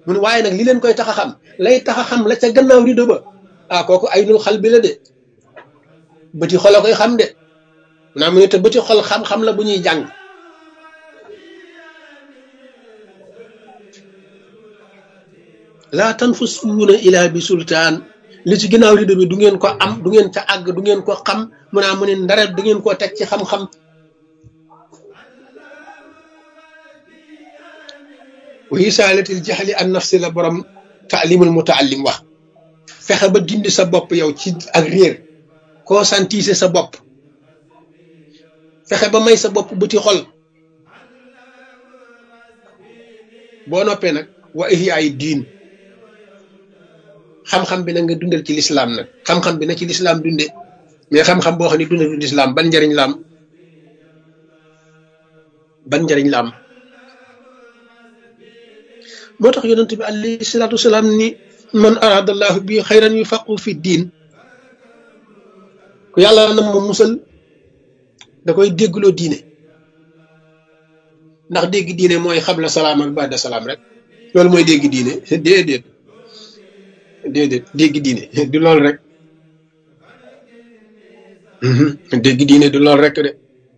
mu ne waaye nag li leen koy tax a xam lay tax a xam la ca gannaaw rido ba ah kooku ay nul xal bi la de bëti xol a koy xam de naa mu ne te bëti xol xam-xam la bu ñuy jàng laa tanfusuuna ilaa bi sultaan li ci ginnaaw rido bi du ngeen ko am du ngeen ca àgg du ngeen ko xam mu naa mu ne ndara du ngeen koo teg ci xam-xam wa isaalatil jaxli an nafsi la borom taalimul mutaallim wax fexe ba dindi sa bopp yow ci ak réer conscientiser sa bopp fexe ba may sa bopp bëti xol boo noppee nag wa ihyaay diin xam-xam bi nag nga dundal ci lislaam nag xam-xam bi na ci lislaam dunde mais xam-xam boo xam ne dundal ci lislaam ban njariñ la am ban njariñ la am moo tax yonent bi alayhi salaatu wasalaam ni man aradallahu bi xayran yufaqu fi diin ku yàlla na ma musal da koy déggloo diine ndax dégg diine mooy xabla salaam ak baada salaam rek loolu mooy dégg diine déedéet déedéet dégg diine du lool rek dégg diine du lool rek de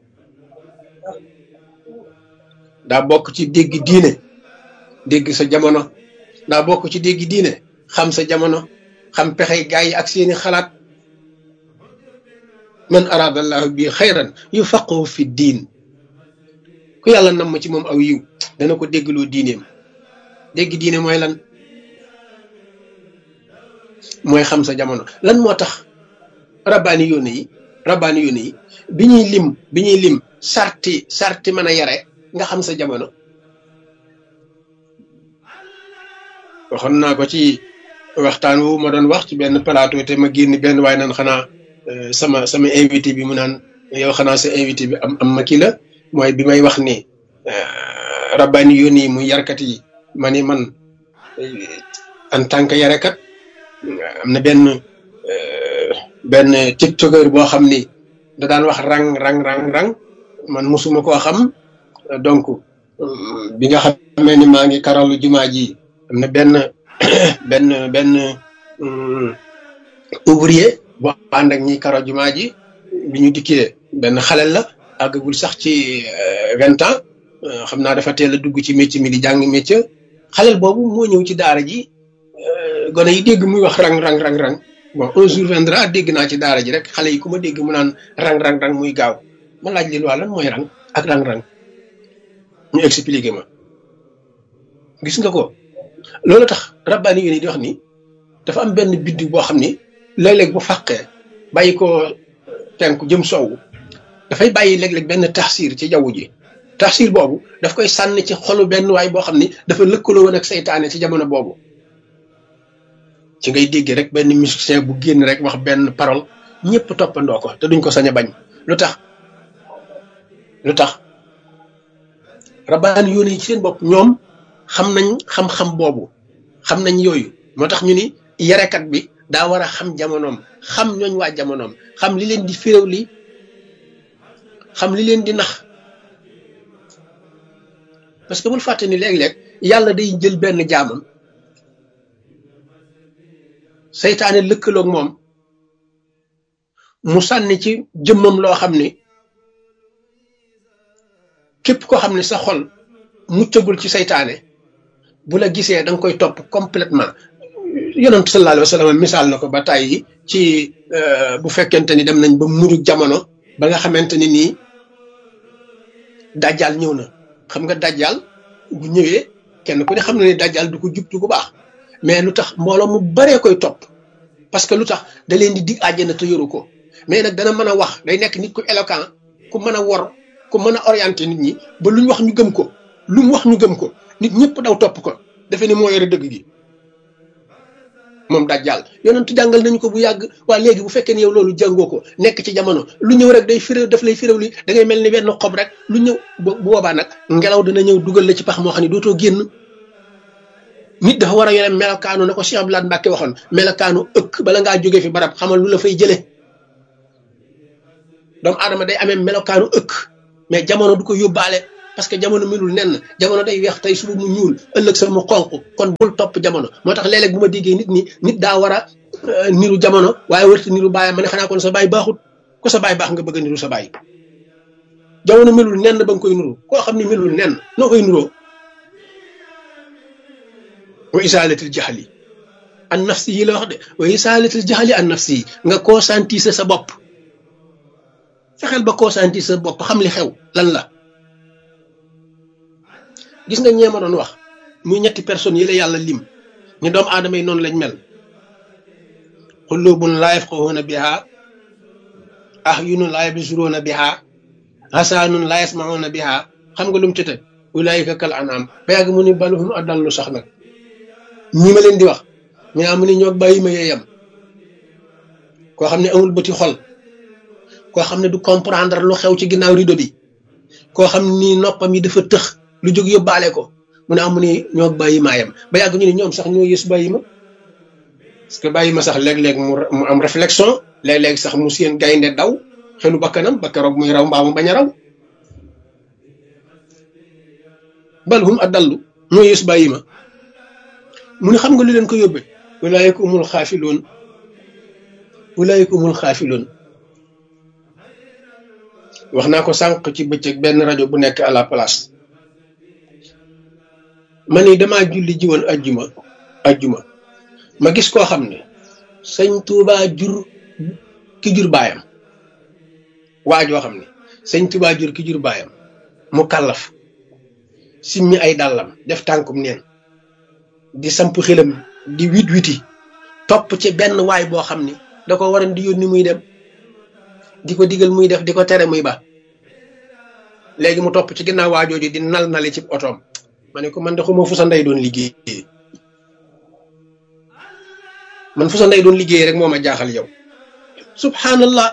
daa bokk ci dégg diine dégg sa jamono daa bokk ci dégg diine xam sa jamono xam pexey gaa yi ak seeni xalaat man aradallahu bi xayran yu faqahu fi diin ku yàlla nam ma ci moom aw yiw dana ko déggloo diineem dégg diine mooy lan mooy xam sa jamono lan moo tax rabbaani yónne yi rabbaani yónne yi bi ñuy lim bi ñuy lim sarti sarti mën a yare nga xam sa jamono waxoon naa ko ci waxtaan wu ma doon wax ci benn plateau te ma génn benn waaye naan xanaa sama sama invité bi mu naan yow xanaa sa invité bi am am ma kii la mooy bi may wax ni rabbaani yónni yi muy yarkat yi ma ni man en tant que yarekat am na benn benn tiktokeur boo xam ni da daan wax rang rang rang rang man musuma koo xam donc bi nga xamee ni maa ngi karalu jumaa ji am na benn benn benn ouvrier boo ànd ak ñi karo jumaa ji bi ñu dikkee benn xalel la àggagul sax ci vingt ans xam naa dafa teel a dugg ci métier mi di jàng métier xalel boobu moo ñëw ci daara ji gone yi dégg muy wax rang rang rang rang bon un jour viendra dégg naa ci daara ji rek xale yi ku ma dégg mu naan rang rang rang muy gaaw ma laaj leen waa lan mooy rang ak rang rang ñu expliqué ma gis nga ko loolu tax rabbaani yi di wax ni dafa am benn biddiw boo xam ni léeg-léeg bu fàqee bàyyi ko tenku jëm soowu dafay bàyyi léeg-léeg benn taxsiir ci jaww ji taxsiir boobu daf koy sànni ci xolu benn waay boo xam ni dafa lëkkaloo woon ak seytaane ci jamono boobu ci ngay dégg rek benn musicien bu génn rek wax benn parole ñëpp toppandoo ko te duñ ko sañ a bañ lu tax lu tax rabbaani yoon yi ci seen bopp ñoom xam nañ xam-xam boobu xam nañ yooyu moo tax ñu ni yarekat bi daa war a xam jamonoom xam ñooñ waa jamonoom xam li leen di féréw li xam li leen di nax parce que bul fàtte ni léeg-léeg yàlla day jël benn jaamam seytaane lëkkaloog moom mu sànni ci jëmmam loo xam ni képp koo xam ne sa xol muccagul ci seytaane bu la gisee da nga koy topp complètement yonent sallallahu alayhi wa sallam misaal na ko ba tàyyi ci bu fekkente ni dem nañ ba mujj jamono ba nga xamante ni nii dajjal ñëw na xam nga dajjal bu ñëwee kenn ku ne xam na ni dajjal du ko jub du ko baax mais lu tax mbooloo mu baree koy topp parce que lu tax da leen di dig àjjana te yoru ko mais nag dana mën a wax day nekk nit ku éloquent ku mën a wor ku mën a orienté nit ñi ba lu ñu wax ñu gëm ko lu mu wax ñu gëm ko nit ñëpp daw topp ko defe ni moo yore dëgg gi moom dajjal yonentu jàngal nañu ko bu yàgg waa léegi bu fekkee ne yow loolu jàngoo ko nekk ci jamono lu ñëw rek day firéw daf lay firéw li da ngay mel ni benn xob rek lu ñëw bu boobaa nag ngelaw dina ñëw dugal la ci pax moo xam ne dootoo génn nit dafa war a yore melokaanu na ko Cheikh Abdoulaye Mbacke waxoon melokaanu ëkk bala ngaa jóge fi barab xamal lu la fay jële doomu aadama day amee melokaanu ëkk mais jamono du ko yóbbaale parce que jamono melul nenn jamono day weex tey suba mu ñuul ëllëg sa mu xonq kon bul topp jamono moo tax léeg-léeg bu ma déggee nit ñi nit daa war a niru jamono waaye warta niru bàyyam ma ne xanaa kon sa baay baaxut ko sa baay baax nga bëgg a niru sa baay jamono melul nenn ba nga koy nuru koo xam ne melul nenn noo koy nuroo wa isaalatil jaxali an nafsi yi la wax de wa isaalatil jaxali an nafsi yi nga conscientiser sa bopp fexeel ba conscientiser sa bopp xam li xew lan la gis nga ñeema doon wax muy ñetti personnes yi la yàlla lim ñu doomu aadama yi noonu lañ mel xulubun laa yafqahuuna biha ahyunun laa yabsuruuna biha hasaanun laa yasmauna biha xam nga lu mu ci teg ulaayika kal anam ba yàgg mu ni baluhum adallu sax nag ñi ma leen di wax ñu naa mu ni ñoo bàyyi ma yeeyam koo xam ne amul bëti xol koo xam ne du comprendre lu xew ci ginnaaw rido bi koo xam ni noppam yi dafa tëx lu jóg yóbbaale ko mu ne amu ni ñoo bàyyi maayam ba yàgg ñu ne ñoom sax ñoo yës bàyyi ma parce que bàyyi ma sax léeg-léeg mu mu am réflexion léeg-léeg sax mu seen gaynde daw xelu bakkanam ba keroog muy raw mbaa mu bañ a raw bal hum adallu ñoo yës bàyyi ma mu ne xam nga lu leen ko yóbbe ulaayika umul xaafiloon ulaayika umul xaafiloon wax naa ko sànq ci bëccëg benn rajo bu nekk à la place ma ni damaa julli ji woon ajjuma ajjuma ma gis koo xam ne sëñ Tuubaa jur ki jur baayam waa joo xam ne sëñ Tuubaa jur ki jur baayam mu kàllaf simmi ay dàllam def tànkum neen di samp xelam di wit witi topp ci benn waay boo xam ni da ko waran di yónni muy dem di ko digal muy def di ko tere muy ba léegi mu topp ci ginnaaw waajooju di nal nali ci otoom ma ne ko man de xuma fu sa ndey doon liggéey man fu sa ndey doon liggéey rek moo ma jaaxal yow subhanallah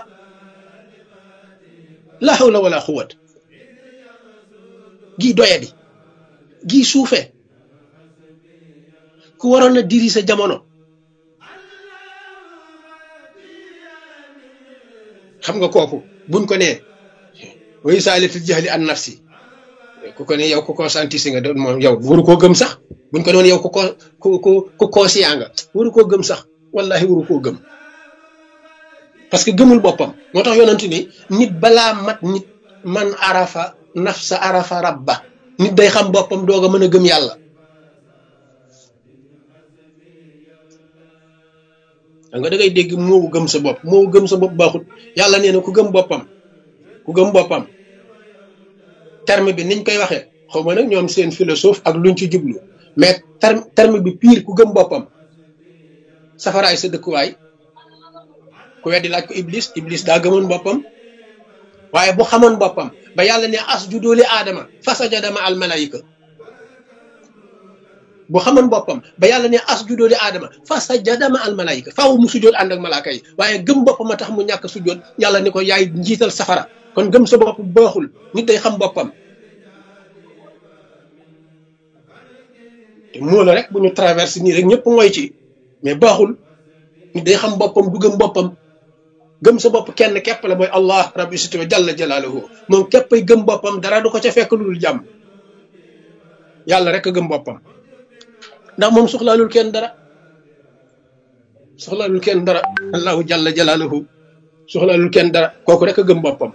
la hawla wala quwwat gii doyadi gii suufe ku waroon a diri sa jamono xam nga kooku buñ ko nee way saalitul jahli an nafsi ku ko ne yow ku conscientise nga doon moom yow waru koo gëm sax buñ ko doon yow ku ko ku ku ku conscient nga waru koo gëm sax wallahi waru koo gëm parce que gëmul boppam moo tax yonent ni nit balaa mat nit man arafa nafsa arafa rabba nit day xam boppam doog a mën a gëm yàlla xam nga da ngay dégg moowu gëm sa bopp moowu gëm sa bopp baaxut yàlla nee na ku gëm boppam ku gëm boppam terme bi niñ koy waxee xaw ma nag ñoom seen philosophe ak luñ ci jublu mais terme terme bi pire ku gëm boppam safaraay sa dëkkuwaay ku weddi laaj ko iblis iblis daa gëmoon boppam waaye bu xamoon boppam ba yàlla ne as ju dooli aadama fasajada ma al malaayika bu xamoon boppam ba yàlla ne as ju dooli aadama fasajada ma al malaayika faaw mu sujjoot ànd ak malaaka yi waaye gëm boppam a tax mu ñàkk sujjoot yàlla ni ko yaay njiital safara kon gëm sa bopp baaxul nit day xam boppam te moo la rek bu ñu traversé nii rek ñëpp mooy ci mais baaxul nit day xam boppam du gëm boppam gëm sa bopp kenn képp la mooy allah rabbi sito jalla jalaaluhu moom képpay gëm boppam dara du ko ca fekk lu dul jàmm yàlla rek a gëm boppam ndax moom soxlaalul kenn dara soxlaalul kenn dara allahu jalla jalaaluhu soxlaalul kenn dara kooku rek a gëm boppam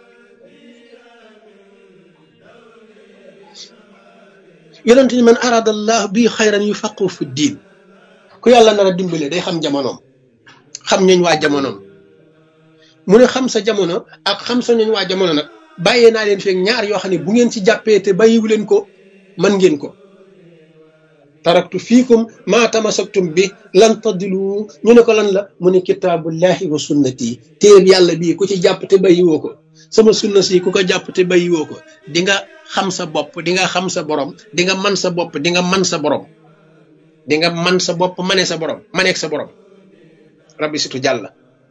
yonent ni man arada allah bii xayran yu faqu fi diin ku yàlla nar a dimbale day xam jamonoom xam ñooñ waa jamonoom mu ne xam sa jamono ak xam sa ñooñ waa jamono nag bàyyee naa leen feeg ñaar yoo xam ne bu ngeen ci jàppee te bàyyiwu leen ko man ngeen ko taraktu fiikum maa tamasaktum bi lan tadilu ñu ne ko lan la mu ne kitaabullahi wa sunnati téer yàlla bii ku ci jàpp te bàyyiwoo ko sama sunna si ku ko jàpp te bàyyiwoo ko di nga xam sa bopp di nga xam sa borom di nga man sa bopp di nga man sa borom di nga man sa bopp mane sa borom maneeg sa borom rabbi situ jàlla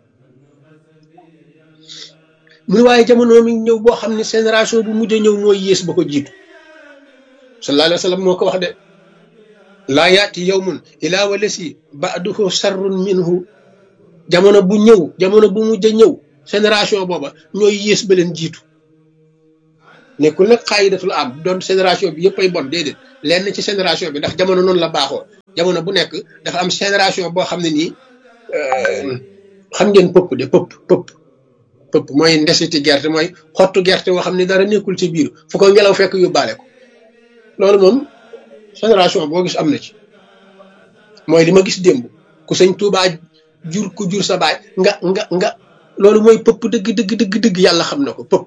mu ne waaye jamono mi ñëw boo xam ne génération bu mujj ñëw mooy yées ba ko jiitu sallallahu alayhi wa sallam moo ko wax de laa yaati yawmun ilaa walasi ba'duhu sarrun minhu jamono bu ñëw jamono bu mujj ñëw génération booba ñooy yées ba leen jiitu nekkul nag xaayidatul am doon génération bi yëpp ay bon déedéet lenn ci génération bi ndax jamono noonu la baaxoo jamono bu nekk dafa am génération boo xam ne nii xam ngeen pëpp de pëpp pëpp pëpp mooy ndesiti gerte mooy xottu gerte boo xam ne dara nekkul ci biir fu ko ngelaw fekk yóbbaale ko loolu moom génération boo gis am na ci mooy li ma gis démb ku sëñ Tuubaa jur ku jur sa baay nga nga nga loolu mooy pëpp dëgg dëgg dëgg dëgg yàlla xam na ko pëpp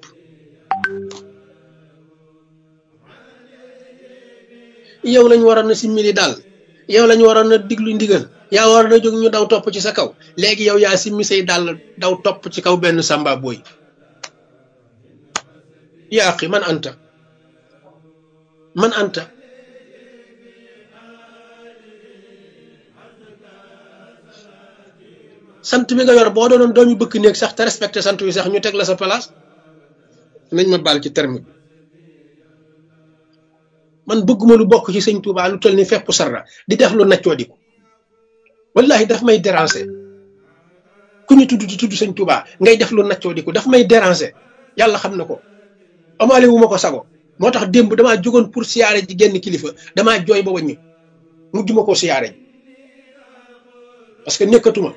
yow lañ waroon a simmili daal yow lañ waroon a diglu ndigal yaa waroon a jóg ñu daw topp ci sa kaw léegi yow yaa simmi say daal daw topp ci kaw benn samba booy yaa axi man anta man anta sant bi nga yor boo doonoon doomi bëkk néeg sax te respecté sant wi sax ñu teg la sa place nañ ma baal ci terme bi man bëgguma lu bokk ci sëñ Touba lu toll ni fepp sarra di def lu naccoo di ko wallahi daf may déranger ku ñu tudd di tudd sëñ Touba ngay def lu naccoo di ko daf may déranger yàlla xam na ko amaale wu ma ko sago moo tax démb damaa jógoon pour siyaare ji genn kilifa damaa jooy ba wàññi mujj ma koo siyaare ji parce que nekkatuma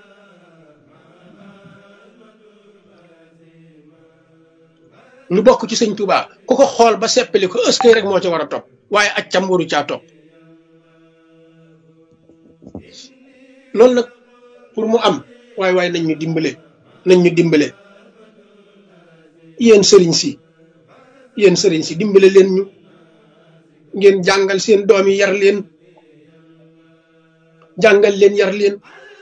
lu bokk ci sëñ Touba ku ko xool ba seppali ko ëskay rek moo ca war a topp waaye ak cam waru caa topp loolu nag pour mu am waaye waaye nañ ñu dimbale nañ ñu dimbale yéen sëriñ si yéen sëriñ si dimbale leen ñu ngeen jàngal seen doom yi yar leen jàngal leen yar leen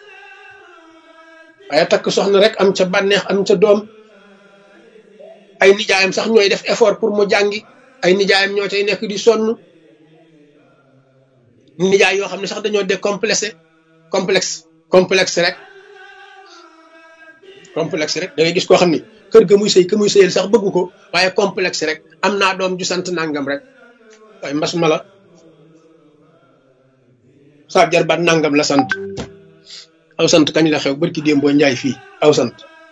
waaye takk soxna rek am ca bànneex am ca doom ay nijaayam sax ñooy def effort pour mu jàngi ay nijaayam ñoo cay nekk di sonn nijaay yoo xam ne sax dañoo décomplexé complexe complexe rek complexe rek da ngay gis koo xam ni kër ga muy sëy ka muy sëyal sax bëggu ko waaye complexe rek am naa doom ju sant nangam rek waaye mbas ma la saa jarbaat nangam la sant aw sant kañ la xew barki démboo njaay fii aw sant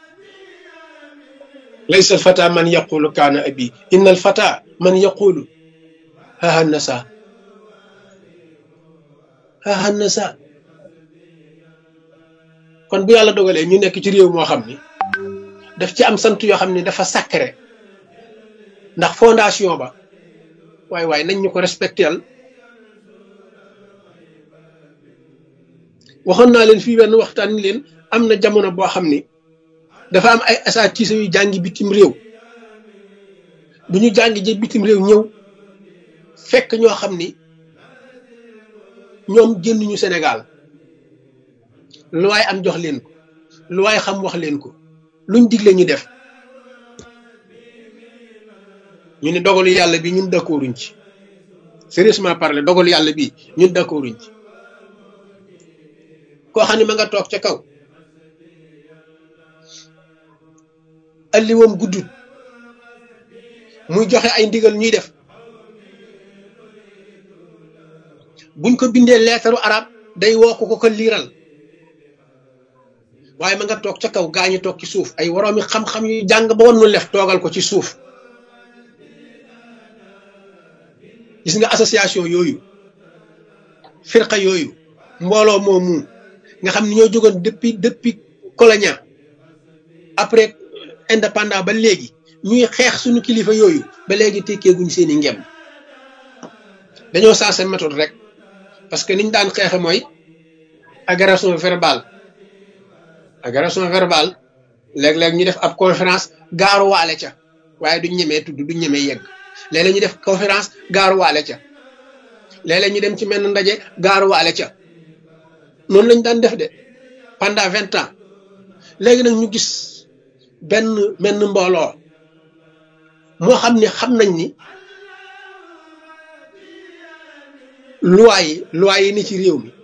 laysa alfata man yaqulu kaana abi inna alfata man yaqulu haha nasa haha nasa kon bu yàlla dogalee ñu nekk ci réew moo xam ni daf ci am sant yoo xam ni dafa sacré ndax fondation ba waaye waaye nañ ñu ko respectel waxoon naa leen fii benn waxtaan ni leen am na jamono boo xam ni dafa am ay asaatiisa yu jàngi bitim réew bu ñu jàngi ji bitim réew ñëw fekk ñoo xam ni ñoom génnuñu Sénégal lu waay am jox leen ko lu waay xam wax leen ko luñ digle ñu def ñu ne dogalu yàlla bi ñun d'accorduñ ci sérieusement parler dogalu yàlla bi ñun d'accorduñ ci koo xam ne ma nga toog ca kaw alliwoom guddut muy joxe ay ndigal ñuy def buñ ko bindee leetaru arab day woo ko ko liiral waaye ma nga toog ca kaw gaañu toog ci suuf ay woroomi xam-xam yu jàng ba woon nu lef toogal ko ci suuf gis nga association yooyu firqa yooyu mbooloo moomu nga xam ni ñoo jógoon depuis depuis colonia après indépendant ba léegi ñuy xeex suñu kilifa yooyu ba léegi tekkeeguñ seen i ngem dañoo sensé méthode rek parce que niñ daan xeexe mooy agression verbale agression verbale léeg-léeg ñu def ab conférence gaaruwaale ca waaye duñ ñemee tudd duñ ñemee yegg léeg-léeg ñu def conférence gaaruwaale ca léeg-léeg ñu dem ci menn ndaje gaaruwaale ca noonu lañ daan def de pendant vingt ans léegi nag ñu gis benn menn mbooloo moo xam ne xam nañ ni loi yi loi yi ni ci réew mi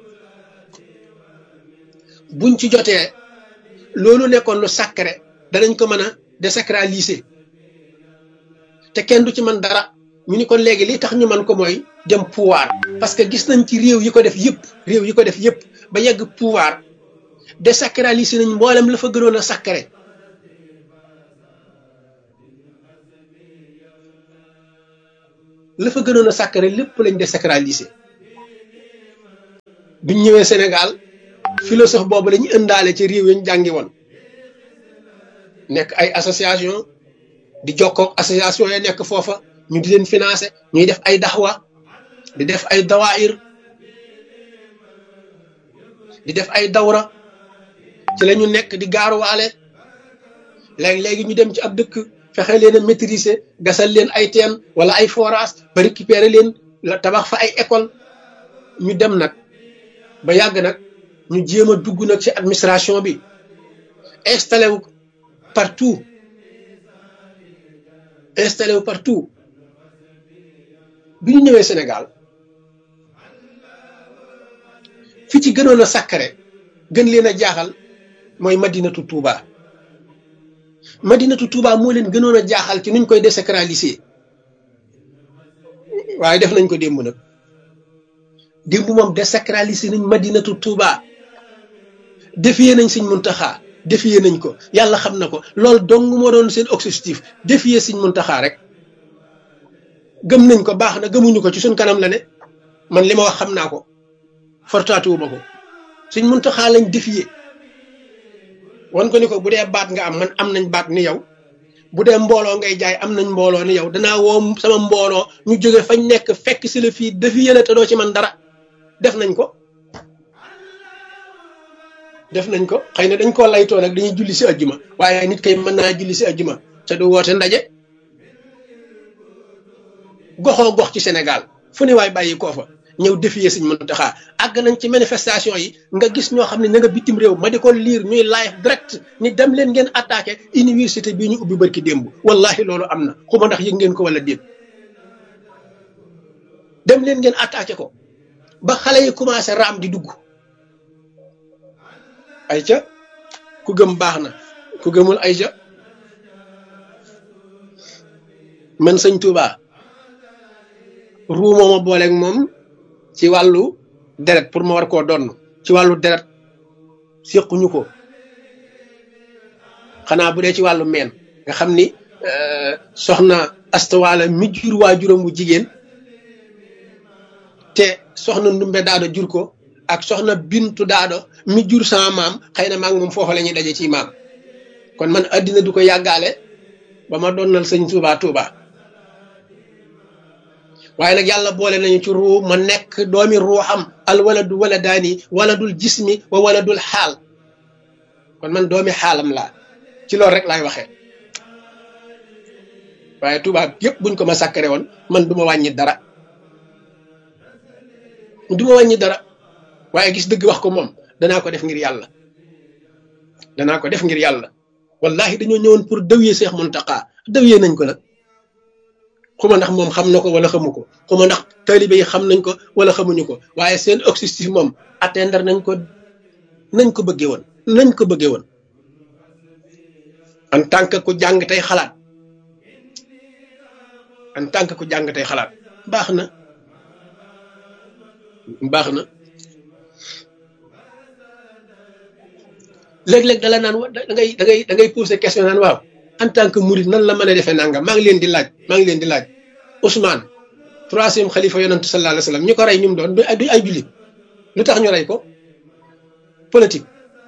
buñ ci jotee loolu nekkoon lu sacré danañ ko mën a désacraliser te kenn du ci man dara ñu ni kon léegi li tax ñu man ko mooy dem pouvoir parce que gis nañ ci réew yi ko def yëpp réew yi ko def yëpp ba yegg pouvoir désacraliser nañ mboolem la fa gënoon a sacré la fa gënoon a sacré lépp lañ désacralisé biñ ñëwee Sénégal philosophe boobu la ñu ëndaale ci réew yi ñu jàngi woon nekk ay association di jokkoog association ya nekk foofa ñu di leen financé ñuy def ay daxwa di def ay dawaayir di def ay dawra ci la ñu nekk di gaaruwaale léegi-léegi ñu dem ci ab dëkk fexe leen a maîtriser gasal leen ay teen wala ay forage ba récupérer leen la tabax fa ay école ñu dem nag ba yàgg nag ñu jéem a dugg nag ci administration bi installé wu partout installé wu partout bi ñu ñëwee Sénégal fi ci gënoon a sàkkare gën leen a jaaxal mooy madinatu Touba madinatu Touba moo leen gënoon a jaaxal ci nuñ koy désacraliser waaye def nañ ko démb nag démb moom désacraliser nañ madinatu Touba défier nañ Sëñ Muntaxa défier nañ ko yàlla xam na ko loolu dong moo doon seen objectif défier Sëñ Muntaxa rek gëm nañ ko baax na gëmuñu ko ci suñ kanam la ne man li ma wax xam naa ko fortaatuwuma ko Sëñ Muntaxa lañ défier wan ko ni ko bu dee baat nga am man am nañ baat ni yow bu dee mbooloo ngay jaay am nañ mbooloo ni yow danaa woo sama mbooloo ñu jóge fañ nekk fekk si la fii défier la te doo ci man dara def nañ ko def nañ ko xëy na dañ koo laytoo nag dañuy julli si ajjuma waaye nit kay mën naa julli si ajjuma te du woote ndaje goxoo gox ci Sénégal fu ne waay bàyyi koo fa ñëw défier Sëñ Muntaxa àgg nañ ci manifestation yi nga gis ñoo xam ne na nga bitim réew ma di ko liir ñuy live direct ni dem leen ngeen attaqué université bii ñu ubbi barki démb wallahi loolu am na xuma ndax yëg ngeen ko wala déet dem leen ngeen attaqué ko ba xale yi commencé raam di dugg ay ca ku gëm baax na ku gëmul ay ca man sëñ Touba ruu mooma booleeg moom ci wàllu deret pour ma war koo donn ci wàllu deret séquñu ko xanaa bu dee ci wàllu meen nga xam ni soxna astawaala mi jur waajuram bu jigéen te soxna ndumbe daado jur ko ak soxna bintu daado mi jur sama maam xëy na maag moom foofa la ñuy daje ci maam kon man addina du ko yàggaale ba ma donnal sëñ Touba Touba waaye nag yàlla boole nañu ci ruu ma nekk doomi ruuxam al waladu waladaani waladul jismi wa waladul xaal kon man doomi xaalam laa ci loolu rek laay waxee waaye tubaab yëpp buñ ko ma sàkkare woon man du ma wàññi dara du ma wàññi dara waaye gis dëgg wax ko moom danaa ko def ngir yàlla danaa ko def ngir yàlla wallahi dañoo ñëwoon pour dëwyee Seex Muntaqa dëwyee nañ ko nag xuma ndax moom xam na ko wala xamu ko xuma ndax taalibe yi xam nañ ko wala xamuñu ko waaye seen objectif moom atteindre nañ ko nañ ko bëggee woon nañ ko bëggee woon en tant que ku jàng tey xalaat en tant que ku jàng tey xalaat baax na baax na léeg-léeg dala naan da ngay da ngay da ngay poser question naan waaw en tant que murid nan la mën a defee nangam maa ngi leen di laaj maa ngi leen di laaj Ousmane troisième xalifa yonantu sallallahu alayhi wa sallam ñu ko rey ñu mu doon du ay jullit lu tax ñu rey ko politique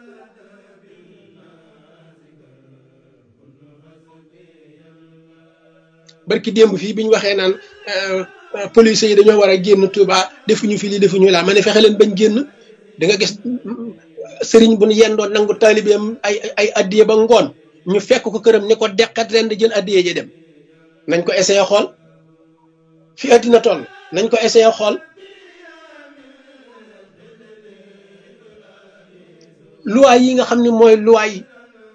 barki démb fii bi ñu waxee naan police yi dañoo war a génn Touba defuñu fi lii defuñu laa ma ne fexe leen bañ génn da nga gis sëriñ bu ñu yendoon nangu taalibeem ay ay addiye ba ngoon ñu fekk ko këram ni ko deqat ren di jël addiye ji dem nañ ko essayé xool fi addina toll nañ ko essayé xool loi yi nga xam ne mooy loi yi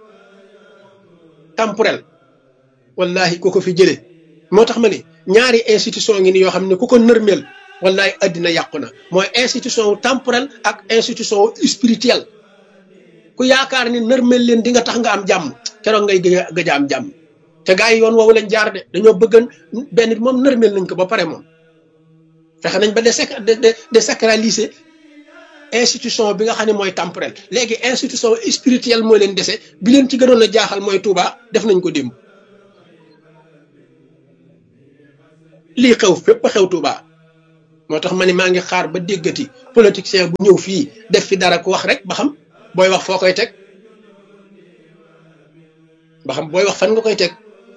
temporel wallahi ku ko fi jële moo tax ma ne ñaari institution ngi ni yoo xam ne ku ko nërmeel wallahi addina yàqu na mooy institution wu temporel ak institution wu spirituel ku yaakaar ni nërmeel leen di nga tax nga am jàmm keroog ngay gëj a gëj a am jàmm te gars yi yoon woowu lañ jaar de dañoo bëggan benn moom nërmeel nañ ko ba pare moom fexe nañ ba de de sacraliser institution bi nga xam ne mooy temporel léegi institution spirituelle mooy leen dese bi leen ci gënoon a jaaxal mooy Touba def nañ ko démb lii xew fépp xew Touba moo tax ma ne maa ngi xaar ba déggati politicien bu ñëw fii def fi dara ku wax rek ba xam booy wax foo koy teg ba xam booy wax fan nga koy teg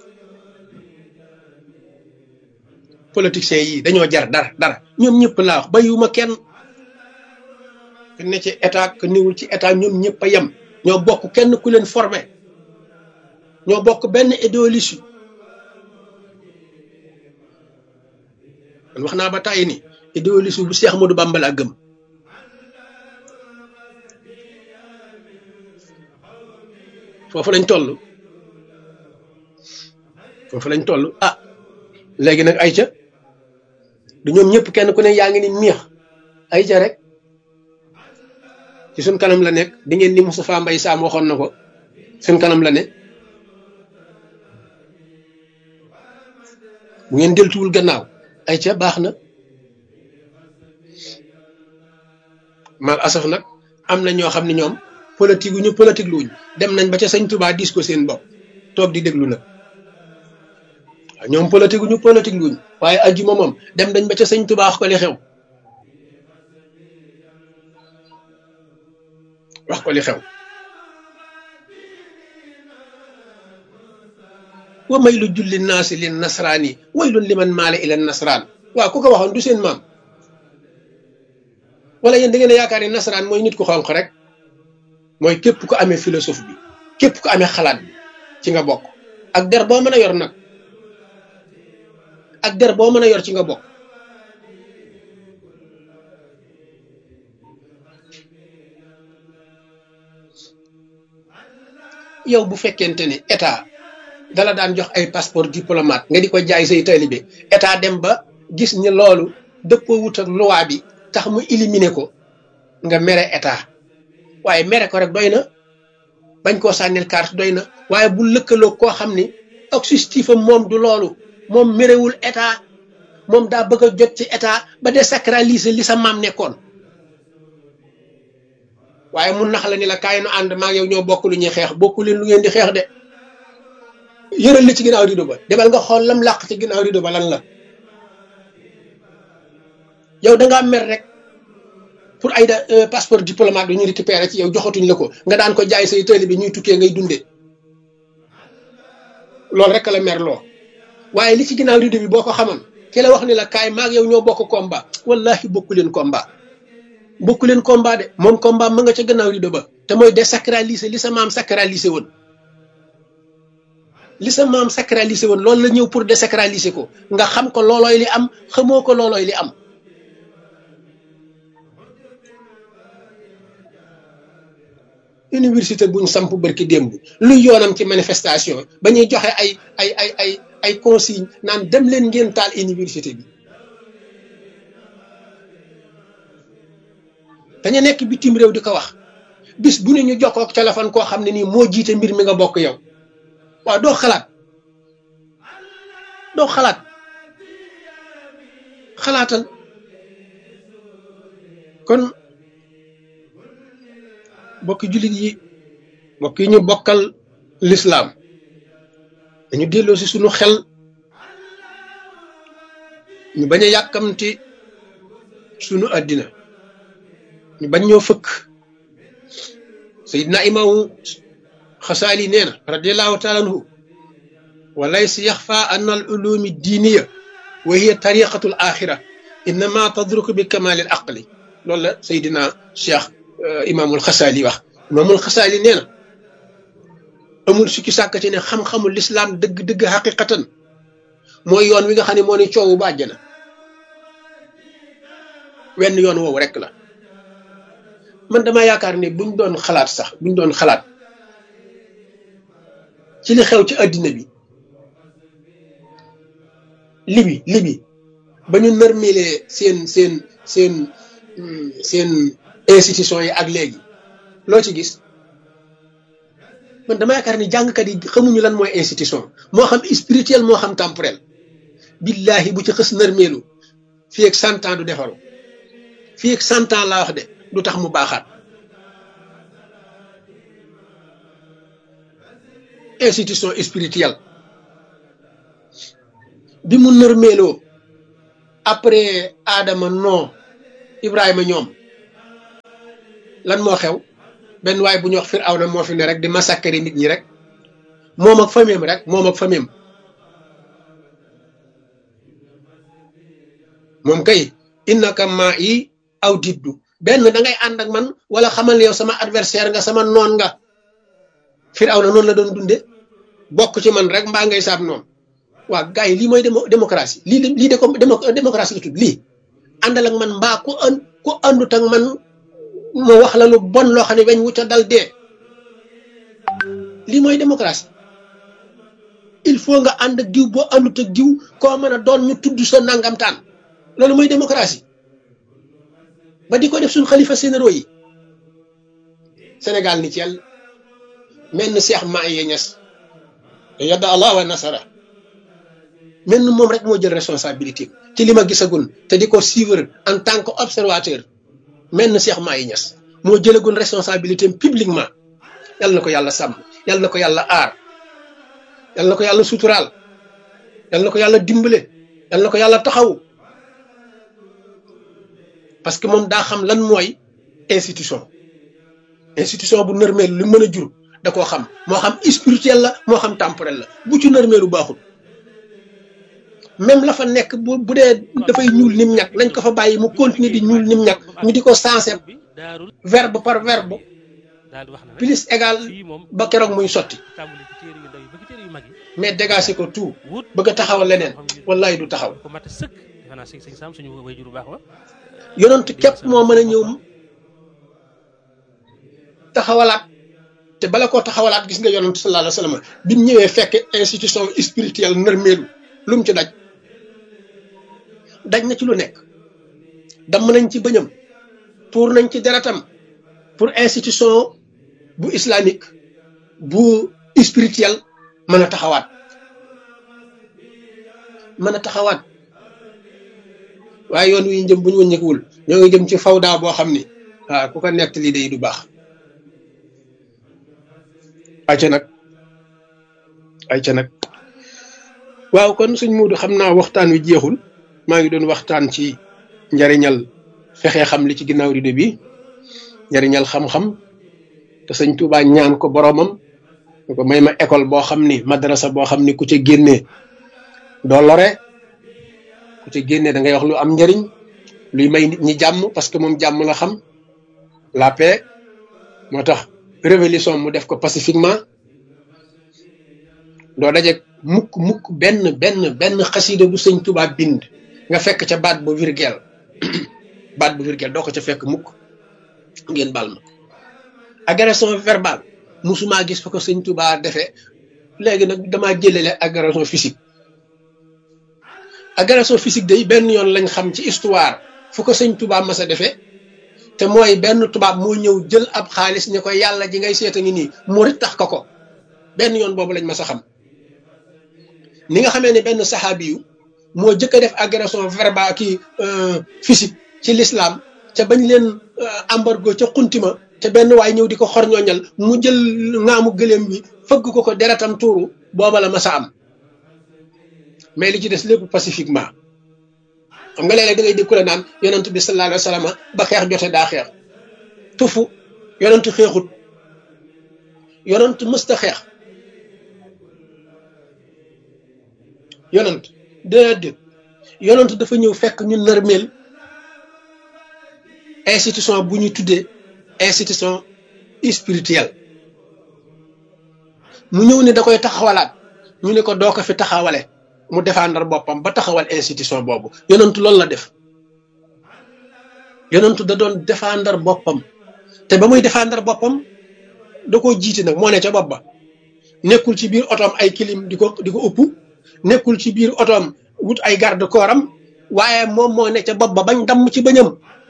politiciens yi dañoo jar dara dara ñoom ñëpp laa wax bayuma kenn ku ne ci état ku niwul ci état ñoom ñëpp a yem ñoo bokk kenn ku leen formé ñoo bokk benn idéologie man wax naa ba tàyyi ni idéologie bu Seex Ahmadu Bamba laa gëm foofu lañ toll foofu lañ toll ah léegi nag ayca du ñoom ñëpp kenn ku ne yaa ngi ni miix ayca rek ci suñ kanam la nekk di ngeen ni Moustapha Mbaye Sam waxoon na ko suñ kanam la ne bu ngeen deltuwul gannaaw ayca baax na mal asaf nag am na ñoo xam ne ñoom politique wu ñu politique luuñ dem nañ ba ca sëñ Touba dis ko seen bopp toog di déglu nag waaw ñoom politique wu ñu politique luuñ waaye ajjuma moom dem nañ ba ca sëñ Touba wax ko li xew wax ko li xew wa may lu julli naasi lin nasraani waylun liman maale ila nasraan waaw ku ko waxoon du seen maam wala yéen da ngeen a yaakaar ni nasaraan mooy nit ku xonq rek mooy képp ku amee philosophe bi képp ku amee xalaat bi ci nga bokk ak der boo mën a yor nag ak der boo mën a yor ci nga bokk yow bu fekkente ni état dala daan jox ay passeport diplomate nga di ko jaay say taalibe état dem ba gis ni loolu dëppoo wut ak loi bi tax mu éliminer ko nga mere état waaye mere ko rek doy na bañ koo sànnil carte doy na waaye bu lëkkaloo koo xam ni objectif am moom du loolu moom merewul état moom daa bëgg a jot ci état ba désacraliser li sa maam nekkoon waaye mun nax la ni la kaay nu ànd maa yow ñoo bokk lu ñuy xeex bokku leen lu ngeen di xeex de yëral li ci ginnaaw rido ba demal nga xool lam làq ci ginnaaw rido ba lan la yow da ngaa mer rek pour ay da passeport diplomate bi ñu récupéré ci yow joxatuñ la ko nga daan ko jaay say tëli bi ñuy tukkee ngay dunde loolu rek la mer loo waaye li ci ginnaaw rido bi boo ko xamoon ki la wax ni la kaay maag yow ñoo bokk combat wallahi bokku leen combat bokku leen combat de moom combat ma nga ca gannaaw rido ba te mooy désacraliser li sa maam sacraliser woon li sa maam sacraliser woon loolu la ñëw pour désacraliser ko nga xam ko loolooy li am xamoo ko loolooy li am université buñ samp barki démb lu yoonam ci manifestation ba ñuy joxe ay ay ay ay ay consigne naan dem leen ngeen taal université bi dañu nekk bitim réew di ko wax bis bu ne ñu jokkoo ak téléphone koo xam ne nii moo jiite mbir mi nga bokk yow waaw doo xalaat doo xalaat xalaatal kon bokki jullit yi bokk yi ñu bokkal lislaam dañu delloo si sunu xel ñu bañ a yàkkamti sunu àddina ñu bañ ñoo fëkk sayidna imaamu xasaali nee na radiallahu taala anhu wa laysa yaxfa an al ulumi diiniya wa hiya tariqatu l axira innama tadruku bi kamali l aqli loolu la sayidina cheikh imaamul xasaali wax imaamul xasaali nee na amul sukki sàkk ci ne xam-xamul lislaam dëgg-dëgg xaqiqatan mooy yoon wi nga xam ne moo ne coowu ba àjjana wenn yoon woowu rek la man dama yaakaar ne buñ doon xalaat sax buñ doon xalaat ci li xew ci àddina bi libi libi ba ñu nërmelee seen seen seen seen institution yi ak léegi loo ci gis man dama yaakaar ni jàngkat yi xamuñu lan mooy institution moo xam spirituel moo xam temporel billahi bu ci xës nërmeelu fii ak cent ans du defaru fii ak cent ans laa wax de du tax mu baaxaat institution spirituelle bi mu nërmeeloo après Adama non Ibrahima ñoom lan moo xew benn waay bu ñuy wax Firawna moo fi ne rek di massacrer nit ñi rek moom ak famille rek moom ak famille moom kay innaka maa yi aw diddu benn da ngay ànd ak man wala xamal yow sama adversaire nga sama noon nga Firawna noonu la doon dunde bokk ci man rek mbaa ngay saab noonu waa gars yi lii mooy démocratie lii lii de ko démocratie la tudd lii àndal ak man mbaa ku an ku àndut ak man ma wax la lu bon loo xam ne weñ wu ca dal dee lii mooy démocratie il faut nga ànd ak diw boo àndut ak diw koo mën a doon ñu tudd sa nangamtaan loolu mooy démocratie ba di ko def suñ xalifa sénéro yi Sénégal ni ci yàlla mel ni Cheikh Mahi Niass yadda allah wa nasara mel ni moom rek moo jël responsabilité ci li ma gisagun te di ko suivre en tant que observateur mel ni Cheikh Mahi Niass moo jëlagun responsabilité publiquement yal na ko yàlla sàmm yal na ko yàlla aar yal na ko yàlla suturaal yal na ko yàlla dimbale yal na ko yàlla taxaw parce que moom daa xam lan mooy institution institution bu nërmeel lu mën a jur da koo xam moo xam spirituel la moo xam temporel la bu ci nërmeelu baaxul même la fa nekk bu bu dee dafay ñuul nim ñag nañ ko fa bàyyi mu continuer di ñuul nim ñag ñu di ko sensé verbe par verbe plus égal ba keroog muy sotti mais dégagé ko tout bëgg a taxawal leneen wallaay du taxaw yonent képp moo mën a ñëw taxawalaat te bala koo taxawalaat gis nga yonent sallallahu alayhi wa sallam bi mu ñëwee fekk institution spirituelle nërmeelu lu mu ci daj daj na ci lu nekk damm nañ ci bëñam tuur nañ ci deretam pour institution bu islamique bu spirituel mën a taxawaat mën a taxawaat waaye yoon wi jëm bu ñu wëññeekuwul ñoo ngi jëm ci fawda boo xam ni waaw ku ko nekk lii day du baax ayca nag ayca nag waaw kon suñ muudu xam naa waxtaan wi jeexul maa ngi doon waxtaan ci njariñal fexe xam li ci ginnaaw rido bi njariñal xam-xam te sëñ Tuuba ñaan ko boromam ko may ma école boo xam ni madrasa boo xam ni ku ca génnee doo lore ku ca génnee da ngay wax lu am njariñ luy may nit ñi jàmm parce que moom jàmm la xam la paix moo tax révolution mu def ko pacifiquement doo daje mukk mukk benn benn benn xasida bu sëñ Tuubaa bind nga fekk ca baat bu virgule baat bu virgule doo ko ca fekk mukk ngeen bal ma agression verbale musuma gis fa ko sëñ Tuubaa defee léegi nag damaa jëlele agression physique agression physique day benn yoon lañ xam ci histoire fu ko sëñ Tuubaa mas a defee te mooy benn tubaab moo ñëw jël ab xaalis ne ko yàlla ji ngay seeta ngi nii murit tax ko ko benn yoon boobu lañ mas a xam ni nga xamee ne benn saxaabi yu moo jëkk a def agression verbale kii physique ci l'islam ca bañ leen embargo ca xuntima te benn waay ñëw di ko xorñooñal mu jël ngaamu gëléem bi fëgg ko ko deretam tuuru booba la mas a am mais li ci des lépp pacifiquement xam nga léeg-léeg da ngay dégg ku la naan yonent bi sallallahu alayhi wa sallam ba xeex jote daa xeex tufu yonent xeexut yonent mësta xeex yonent déedéet yonent dafa ñëw fekk ñu nërmeel institution bu ñu tuddee institution spirituelle mu ñëw ne da koy taxawalaat ñu ne ko doo ko fi taxawale mu défendre boppam ba taxawal institution boobu yonentu loolu la def yonentu da doon défendre boppam te ba muy défendre boppam da koo jiite nag moo ne ca bopp ba nekkul ci biir otoom ay kilim di ko di ko ëpp nekkul ci biir otoom wut ay garde corps am waaye moom moo ne ca bopp ba bañ damm ci bañam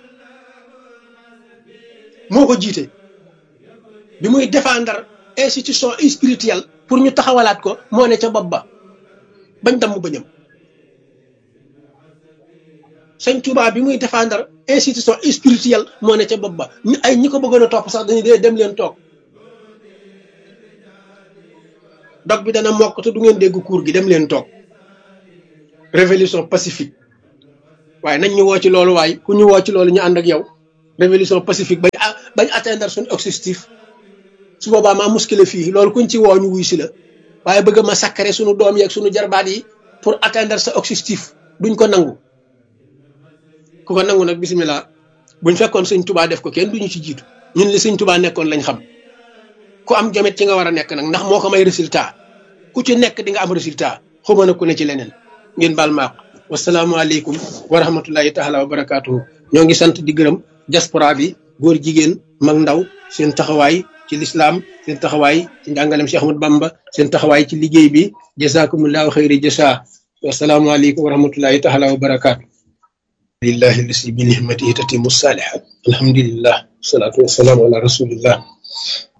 moo ko jiite bi muy défendre institution spirituelle pour ñu taxawalaat ko moo ne ca bopp ba bañ damm bañam sëñ Tuubaa bi muy défendre institution spirituelle moo ne ca bopp ba ñu ay ñi ko bëggoon a topp sax dañuy dee dem leen toog dog bi dana mokk te du ngeen dégg cours gi dem leen toog révolution pacifique waaye nañ ñu woo ci loolu waay ku ñu woo ci loolu ñu ànd ak yow révolution pacifique bañ bañ atteindre suñu objectif su boobaa maa muskile fii loolu kuñ ci woo ñu wuy si la waaye bëgg ma sakkare suñu doom yeeg suñu jarbaat yi pour atteindre sa objectif duñ ko nangu ku ko nangu nag bisimilah buñ fekkoon sëñ tubaa def ko kenn duñu ci jiitu ñun li sëñ tubaa nekkoon lañ xam ku am jomet ci nga war a nekk nag ndax moo ko may résultat ku ci nekk di nga am résultat xuma na ku ne ci leneen ngeen baal maaq wasalaamualeykum wa rahmatullahi taala wa barakaatuhu ñoo ngi sant di gërëm diaspora bi góor jigéen mag ndaw seen taxawaay ci lislaam seen taxawaay ci njàngalem Cheikh Ahmad Bamba seen taxawaay ci liggéey bi jazakumullahu xayri jasa wasalaamualeykum wa rahmatullahi taala wa barakaatu lillahi lasi bi nihmatihi tatimu salihat alhamdulillah wasalaatu wasalaamu ala rasulillah